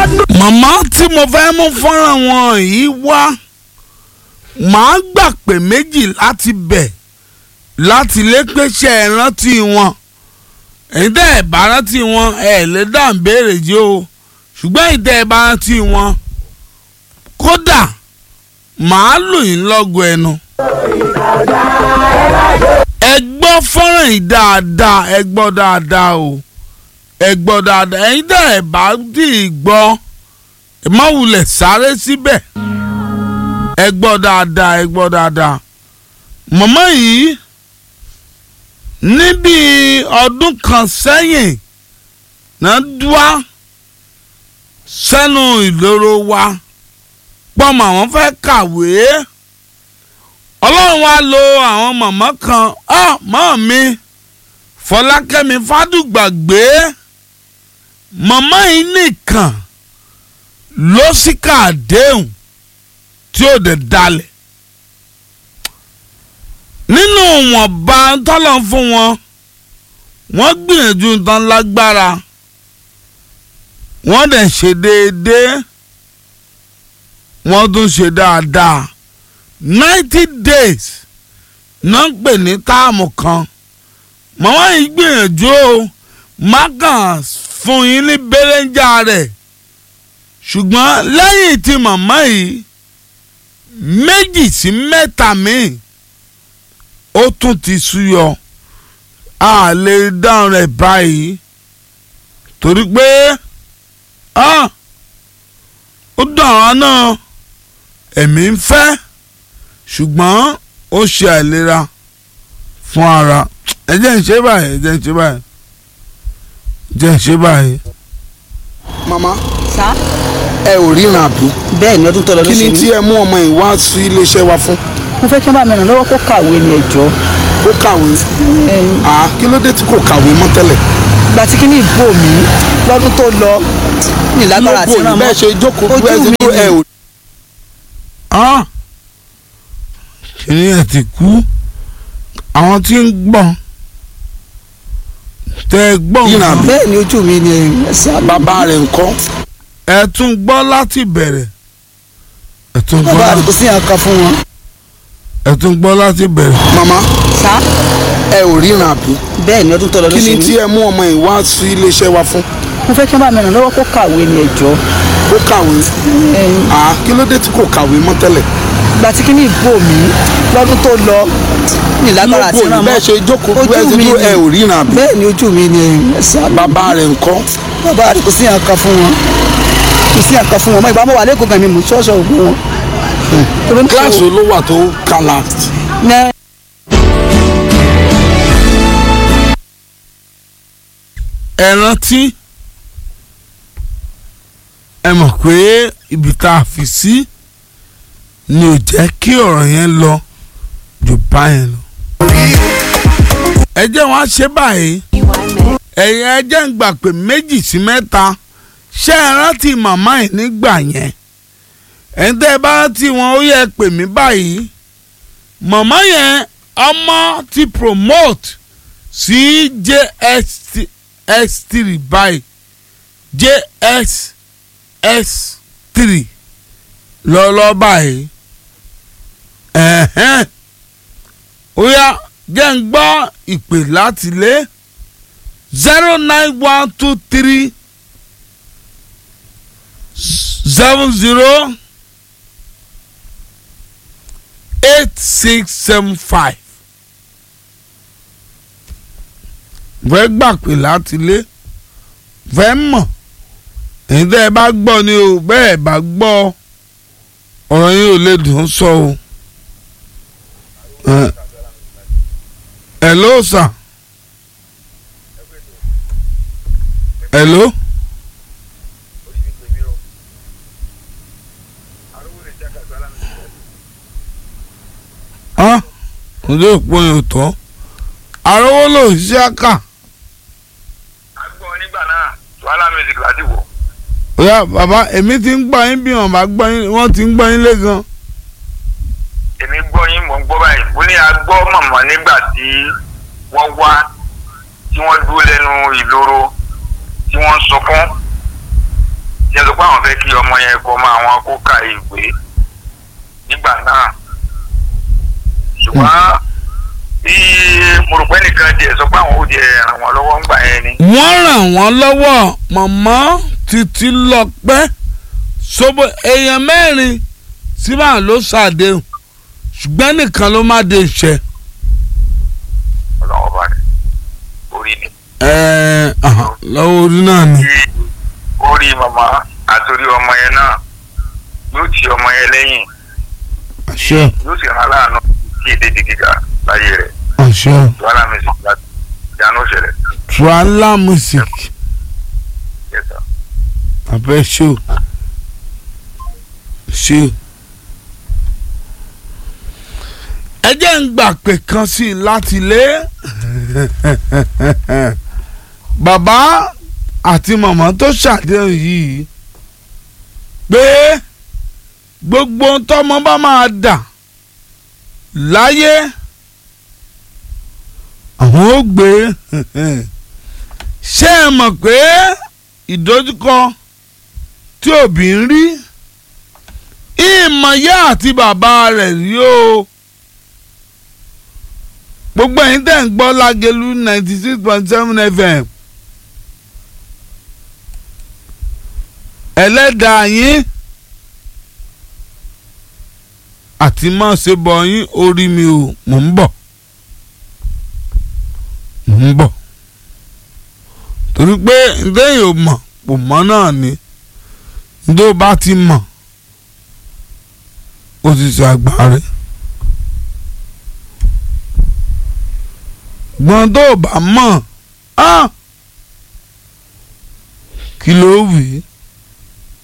màmá tí mo fẹ́ mú fọ́nrán wọn yìí wá màá gbà pé méjì láti bẹ̀ láti lé pèsè ìrántí wọn èyí tẹ́ ẹ̀ bá rántí wọn ẹ̀ lè dá ń béèrè jẹ́ o ṣùgbọ́n èyí tẹ́ ẹ̀ bá rántí wọn kódà màá lù yín lọ́gọ ẹnu. ẹ gbọ́ fọ́nrán yìí dáadáa ẹ gbọ́ dáadáa o ẹ gbọ́ dáadáa ẹ̀yin tẹ́ ẹ̀ bá dì í gbọ́ ẹ má wulẹ̀ sáré síbẹ̀ ẹ gbọ́ dáadáa ẹ gbọ́ dáadáa màmá yìí níbi ọdún kan sẹ́yìn náà dúá sẹ́nu ìloro wa pọ́nmọ àwọn fẹ́ kàwé ọlọ́run wa lo àwọn màmá kan ah mọ́ mi fọlákẹ́mi fádùgbàgbé màmá yìí nìkan ló sì ká àdéhùn tí ó dẹ̀ dalẹ̀ nínú wọ̀nba tọ́lọ̀ fún wọn wọ́n gbìyànjú tán lágbára wọ́n dẹ̀ ṣe déédéé wọ́n tún ṣe dáadáa ninety days náà ń pè ní táàmù kan màmá yìí gbìyànjú o má kàn fún yín ní bẹ́lẹ́njà rẹ̀ ṣùgbọ́n lẹ́yìn tí màmá yìí méjì sí mẹ́ta míì ó tún ti súyọ a lè dáhùn rẹ̀ báyìí torí pé ó dùn àwọn náà ẹ̀mí ń fẹ́ ṣùgbọ́n ó ṣe àìlera fún ara ẹ jẹ́ ń ṣe báyìí ẹ jẹ́ ń ṣe báyìí ẹ jẹ́ ń ṣe báyìí. mama sá ẹ ò ríran àbí bẹ́ẹ̀ ni ọdún tó lọ ló kí ṣe ni tí mí ẹ mú ọmọ yìí wá sí iléeṣẹ́ wa fún mo fẹ́ kí wọ́n bá mi ràn lọ́wọ́ kó kàwé ní ẹ̀jọ́ ó kàwé àá kí ló dé tí kò kàwé mọ́ tẹ́lẹ̀ ìgbà tí kí ní ìbò mi lọ́dún tó lọ ní ìlágbára àti lóko ràn mọ́ bẹ́ẹ̀ ṣe jókòó ojú bẹ́ẹ̀ ṣe mi dúró ẹ ni ò Ah! kìnìún ẹ̀ ti kú àwọn tí ń gbọ́n tẹ ẹ gbọ́n Yìnyín àbí? bẹ́ẹ̀ ni ojú mi ni ẹ̀sìn àbá bàbá rẹ̀ ńkọ́ ẹ tún gbọ́ láti bẹ̀rẹ̀ ẹ tún gbọ́ bàbá láti kò sí àkà fún wọn. ẹ tún gbọ́ láti bẹ̀rẹ̀. mama sá ẹ ò ríran àbí bẹ́ẹ̀ ni ọdún tó lọ ló kí ṣe ni mí tí ẹ mú ọmọ yìí wá sí iléeṣẹ́ wa fún mo fẹ́ kí wọ́n bá mi ràn lọ́wọ́ kó kàwé ní ẹ̀jọ́ ó kàwé àá kí ló dé tí kò kàwé mọ́ tẹ́lẹ̀ ìgbà tí kí ní ìbò mi lọ́dún tó lọ ní ìlágbára àti lóko ràn mọ́ bẹ́ẹ̀ ṣe jókòó bẹ́ẹ̀ ojú ṣe mi dúró ni ẹ ò ríran àbí bẹ́ẹ̀ ni ojú mi ni ẹ̀sìn àbá bàbá rẹ̀ ńkọ́ bàbá kò sí àkà fún wọn kò sí àkà fún wọn mọ ìgbà mọ wà lẹ́kọ̀ọ́ gan mi mú ṣọ́ọ̀ṣọ́ ògùn wọn. Torí mo- kíláàsì ló wà tó kala Ní- ẹ rántí ẹ mọ̀ pé ibi tá a fi sí ni ò jẹ́ kí ọ̀rọ̀ yẹn lọ jù báyẹn lọ. ẹ jẹ́ wọn á ṣe báyìí ẹ̀yin ẹ jẹ́ ń gbà pé méjì sí mẹ́ta ṣé ẹ rántí màmá yìí nígbà yẹn ẹ̀yin tẹ́ ẹ bá rántí wọn ó yẹ pè mí báyìí màmá yẹn ọmọ ti promote sí JS S3 báyìí JSS 3 lọ́lọ́ báyìí ẹ̀hẹ́n ó yá jẹ́ ń gbọ́ ìpè láti lé zero nine one two three seven zero eight six seven five fẹ́ gbà pé láti lé fẹ́ mọ̀ èyí tẹ́ ẹ bá gbọ́ ni o bẹ́ẹ̀ bá gbọ́ ọ̀rọ̀ yín ò lè dùn ún sọ o. Ẹ- Hello sir. Hello. Ah, ojú òpó yẹn ò tọ́. Àrówó ló ń ṣiṣẹ́ kà. agbọ́n nígbà náà wàhálà music láti wọ̀. Oya bàbá èmi ti ń gbọ́ yín bí wọ́n bá gbọ́ yín wọ́n ti ń gbọ́ yín lé gan. èmi gbọ́ yín mò ń gbọ́ báyìí mo ní agbọ́ mọ̀mọ́ nígbà tí wọ́n wá tí wọ́n dúró lẹ́nu ìloro tí wọ́n ń sunkún ṣe sọ pé àwọn fẹ́ kí ọmọ yẹn kọ́ máa wọn kó ka ìwé nígbà náà ṣùgbọ́n bí mo rò pé nìkan jẹ sọ pé àwọn ò jẹ ràn wọ́n lọ́wọ́ ńgbà yẹn ni wọ́n ràn wọ́n lọ́wọ́ mọ̀mọ́ títí lọ pẹ́ sobo èèyàn mẹ́rin síbà ló ṣàdéhùn ṣùgbọ́n nìkan ló má dé iṣẹ́. ọlọ́wọ́ bá rẹ̀ orí ni. ẹ̀ẹ́ ahàn, lọ́wọ́ orí náà ni. tí orí màmá àtòrí ọmọ yẹn náà yóò ti ọmọ yẹn lẹ́yìn àṣẹ yóò sì rán aláàánú kí èdè di gíga láyé rẹ̀ àṣẹ wàhálà mi sì gba ìdáná ṣẹlẹ̀ trala music yẹta. abẹ́ ṣó ṣó. ẹ jẹ́ ń gbà pé kan sí i láti lé bàbá àti màmá tó ṣàdéhùn yìí pé gbogbo ohun tọ́mọ bá máa dà láyé àwọn ó gbé ṣé ẹ mọ̀ pé ìdojúkọ tí òbí ń rí ìmọ̀yá àti bàbá rẹ̀ rí o gbogbo ẹ̀yin tẹ̀ ń gbọ́ lágẹ̀lú ninety six point seven fm ẹlẹ́dàá yín àti má ṣe bọ̀ yín orí mi o mò ń bọ̀ mò ń bọ̀ torí pé ǹdẹ́yìn ò mọ̀ kò mọ̀ náà ni ǹdó bá ti mọ̀ ó ti ṣe àgbáre gbọ́n tó bá mọ̀ á kí ló wì í